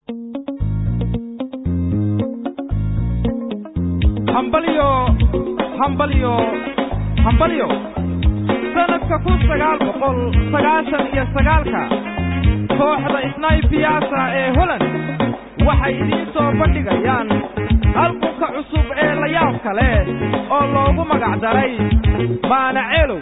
hambalyo hambalyo hambalyo sanadka kun sagaal boqol sagaashan iyo sagaalka kooxda snaybiyaasa ee holland waxay idiin soo bandhigayaan albumka cusub ee layaabka leh oo loogu magac daray maana ceelow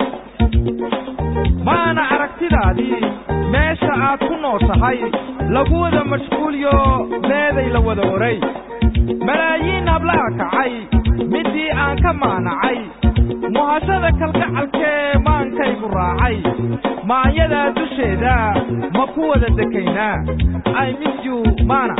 maana aragtidaadii meesha aad ku nooshahay lagu wada mashquuliyo meeday la wada oray malaayiin hablaha kacay middii aan ka maanacay muhashada kalgacalkee maankaygu raacay maanyadaa dusheeda ma ku wada dekaynaa i miss you maana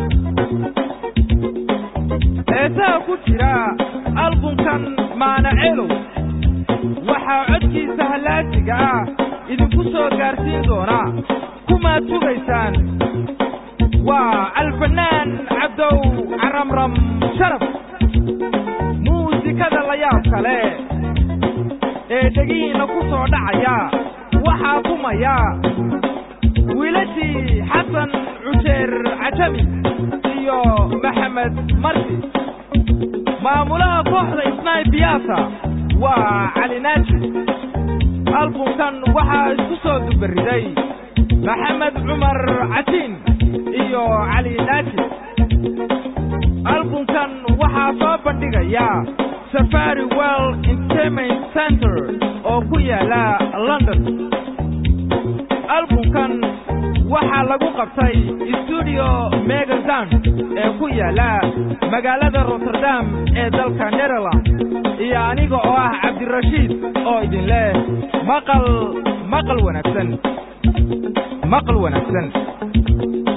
heesaha ku jira albumkan maana ceelow waxaa codkiisa hallaasiga ah idinku soo gaarsiin doonaa kumaad sugaysaan waa alfanaan cabdow caramram sharaf muusikada layaab kale ee dhegihiinna ku soo dhacaya waxaa kumaya wiilashii xasan cuseer cajami iyo maxamed marsi maamulaha kooxda snaybiyaasa waa cali naaji albumkan waxaa isku soo dubariday maxamed cumar catiin iyo cali naaji albumkan waxaa soo bandhigaya safari well entertainment center oo ku yaala london albumkan waxaa lagu qabtay stuudio megazan ee ku yaala magaalada rotterdam ee dalka netherland iyo aniga oo ah cabdirashiid oo idin leh maqal maqal wanaagsan maqal wanaagsan